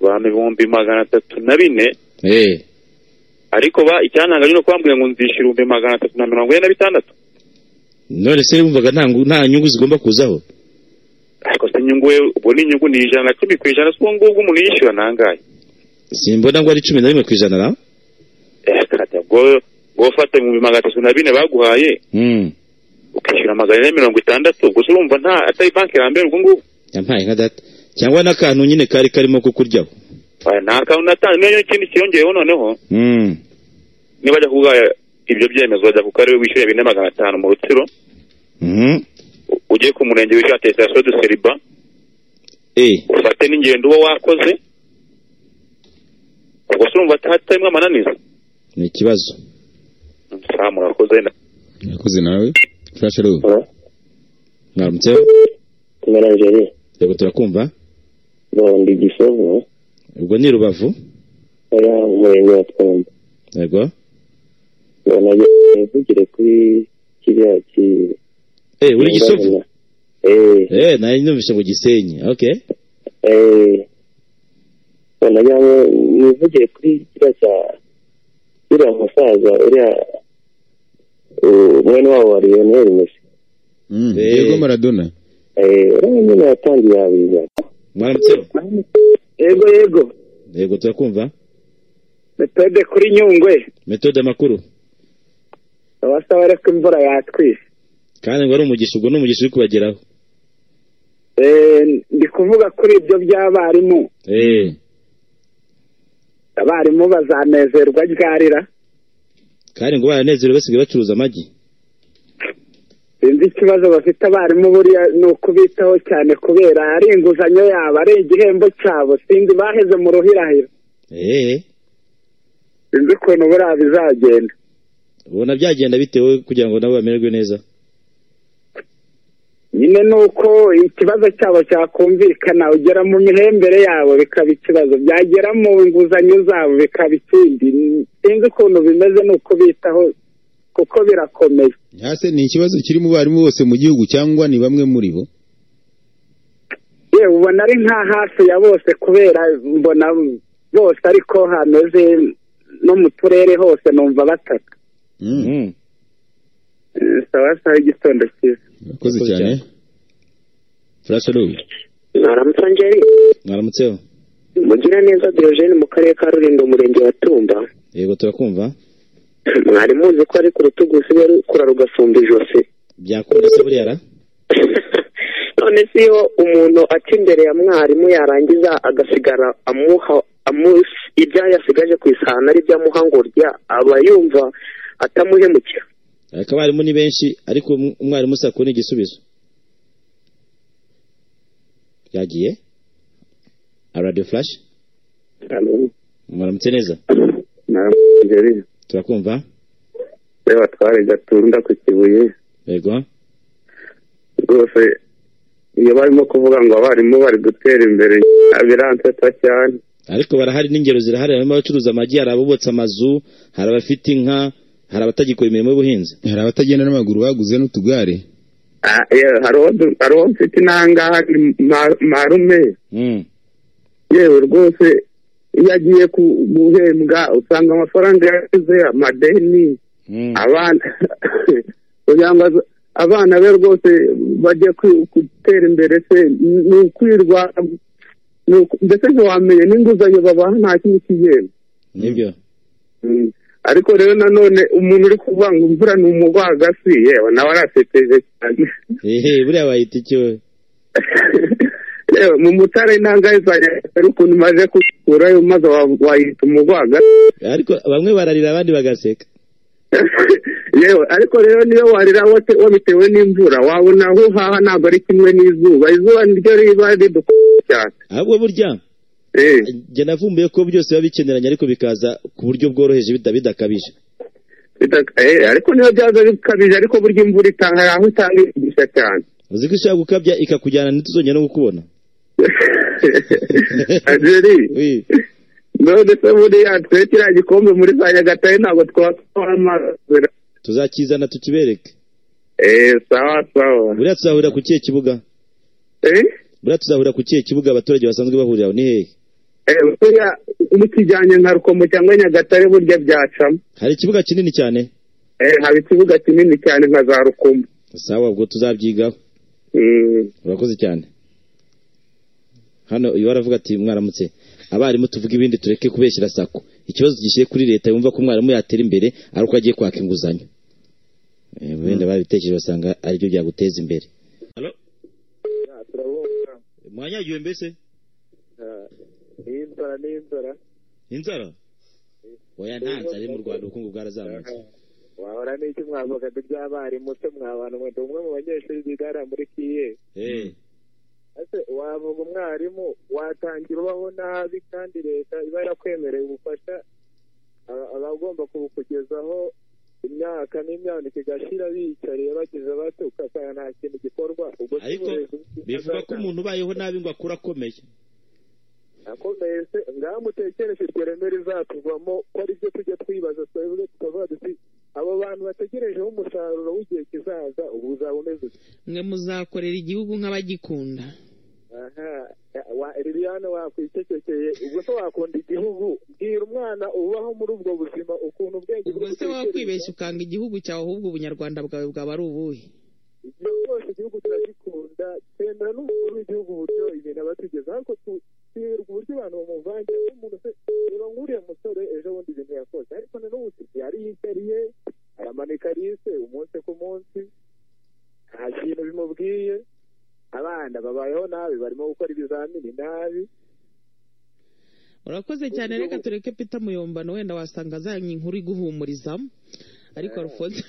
abantu ibihumbi magana atatu na bine eee ariko ba icyantangaje ni uko bambwiye ngo nzishyura ibihumbi magana atatu na mirongo ine na bitandatu none se wumvaga nta ngu- nta nyungu zigomba kuzaho ariko se inyungu we ubwo ni inyungu ni ijana na cumi ku ijana si ubu ngubu umuntu yishyura nangaye simbona ngo ari cumi na rimwe ku ijana na kata ubwo ubwo ufata ibihumbi magana atatu na bine baguhaye Mm. ukishyura magana ane mirongo itandatu ubwo se urumva nta atari banki ya mbere ubwo ngubu yampaye nka data cyangwa n'akantu nyine kari karimo kukuryaho Oya, nta kantu natanze niyo ikindi kiyongeyeho noneho Mm. nibajya kugaya ibyo byemezo bajya ku karere wishyura bine magana atanu mu rutsiro Mhm. u- ugiye ku murenge wishyura atesitasiyo de seriba Eh, ufate n'ingendo uba wakoze ubwo se urumva hatarimo amananiza ni ikibazo saa murakoze wenda urakoze nawe furashe ru mwaramutse kumwe na angeli yego turakumva bondi gisovu ubwo ni rubavu oya umurenge wa twembi yego mbona mvugire kuri kiriya ki eh uri gisovu eee eh nari numvise mu gisenyi okay eee mbona yaba mvugire kuri kiriya cya uriya musaza uriya eh, mwene wabo wa lionel mesi Mm, Eh. Diego Maradona. eee uriya nyine yatangiye abiga mwaramutse yego yego yego turakumva metode kuri nyungwe metode makuru abasaba ariko imvura yatwise kandi ngo ari umugisha ubwo ni umugisha uri kubageraho Eh, ndi kuvuga kuri ibyo by'abarimu eh abarimu bazanezerwa ryarira kandi ngo baranezerewe basigaye bacuruza amagi sinzi ikibazo bafite abarimu buriya ni ukubitaho cyane kubera ari inguzanyo yabo ari igihembo cyabo sinzi baheze mu ruhirahira eh sinzi ukuntu buriya bizagenda ubona byagenda bitewe kugira ngo nabo bamererwe neza nyine ni uko ikibazo cyabo cyakumvikana ugera mu mihembere yabo bikaba ikibazo byagera mu nguzanyo zabo bikaba ikindi sinzi ukuntu bimeze ni ukubitaho kuko birakomeye Hase ni ikibazo kiri mu barimu bose mu gihugu cyangwa ni bamwe muri bo? yewe ubona ari nka hafi ya bose kubera mbona bose ariko hameze no mu turere hose numva bataka Mm. Mhm. Eh, sawa sawa igitondo cyiza Urakoze Urakoze cyane. furashe ru mwaramutse angeli mwaramutse mugira neza diogene mu karere ka rulindo umurenge wa tumba yego turakumva mwari muzi ko ari ku rutugu usigaye rukura rugasumba ijosi byakunda se buriya ra none se iyo umuntu aca imbere ya mwarimu yarangiza agasigara amuha amusi ibyo yasigaje ku isahani ari ibyo amuha ngo urya aba yumva atamuhemukira ariko abarimu ni benshi ariko um- umwarimu usa kubona igisubizo yagiye aradiyo furashi mwaramutse neza angeli turakumva reba twari gatunda ku kibuye yego rwose iyo barimo kuvuga ngo abarimu bari gutera imbere biransetsa cyane ariko barahari n'ingero zirahari harimo abacuruza amagi hari abubatse amazu hari abafite inka hari abatagikora imirimo y'ubuhinzi Hari abatagenda n'amaguru baguze n'utugare. Ah, yeah, hari uwo du- hari uwo mfite inangaha ni ma- marume Mm. yewe rwose iyo agiye ku- guhembwa usanga amafaranga yasize amadeni Mm. abana kugira ngo aza- abana be rwose bajye kwi- gutera imbere se ni- ni ukwirwa ni uku- mbese ntiwamenye n'inguzanyo babaha nta kintu kigenda nibyo Mm. ariko rero nanone umuntu uri kuvuga ngo imvura ni umugwagasi yewe nawe arasekeje cyane ehe buriya bayita icyo yewe mu mutara intanga zanjye ari ukuntu maze kukurayo maze wa- wayita umugwaga ariko bamwe bararira abandi bagaseka yewe ariko rero niyo warira wate- wabitewe n'imvura wabona aho uhaha ntabwo ari kimwe n'izuba izuba niryo riba ridukuye cyane ahubwo burya Eh, njye navumbuye ko byose biba bikeneranye ariko bikaza ku buryo bworoheje bida- bidakabije bita- eh, ariko niyo byaza bikabije ariko burya imvura itanga aho itanga igisha cyane uzi ko ishaka gukabya ikakujyana ntituzongere no kukubona angeli Oui. none se buriya twe kiriya gikombe muri za nyagatare ntabwo twatwara amazi tuzakizana tukibereke Eh, sawa sawa buriya tuzahurira ku kihe kibuga Eh? buriya tuzahurira ku kihe kibuga abaturage basanzwe bahurira aho ni hehe buriya mukijyanye nka rukomo cyangwa nyagatare burya byacamo hari ikibuga kinini cyane Eh, haba ikibuga kinini cyane nka za rukomo sawa ubwo tuzabyigaho Mm. urakoze cyane hano uyu aravuga ati mwaramutse abarimu tuvuge ibindi tureke kubeshyira sako ikibazo gishyire kuri leta yumva ko umwarimu yatera imbere ari uko agiye kwaka inguzanyo Eh, wenda babitekereje basanga aribyo byaguteza imbere turabona mwanyagiwe mbese iyi nzara n'iyi nzara inzara oya nta nzara iri mu rwanda ubukungu bwarazamutse wahora n'iki mwavugado by'abarimu se mwabantu mwenda umwe mu banyeshuri biga hariya muri kiye Eh, ese wavuga umwarimu watangira ubaho nabi kandi leta iba yarakwemereye ubufasha aba- aba agomba kubukugezaho imyaka n'imyandiko igashira biyicariye bagize bato ugasanga nta kintu gikorwa ubwo si Ariko uburezi bivuga ko umuntu ubayeho nabi ngo akure akomeye akomeye se ngaho mutekereje iryo reme rizatuvamo ko ari byo tujya twibaza twabivuge tukavuga duti abo bantu bategerejeho umusaruro w'igihe kizaza ubu uzaba umeze uti mwe muzakorera igihugu nk'abagikunda aha wa liliane wakwicecekeye ubwo se wakunda igihugu bwira umwana ubaho muri ubwo buzima ukuntu ubwenge ubwo se wakwibeshya ukanga igihugu cyawe ahubwo ubunyarwanda bwawe bwaba ari ubuhe igihe cyose igihugu turagikunda twemera n'umukuru w'igihugu uburyo ibintu aba atugeza ariko tu- twibirwa uburyo abantu bamuvangira nk'umuntu se reba nk'uriya musore ejo bundi ibintu yakoze ariko na n'ubu tuzi ariyicariye aramanika rise umunsi ku munsi nta kintu bimubwiye abana babayeho nabi barimo gukora ibizamini nabi urakoze cyane reka tureke pita muyombano wenda wasanga azanye inkuru iguhumurizamo ariko arufonse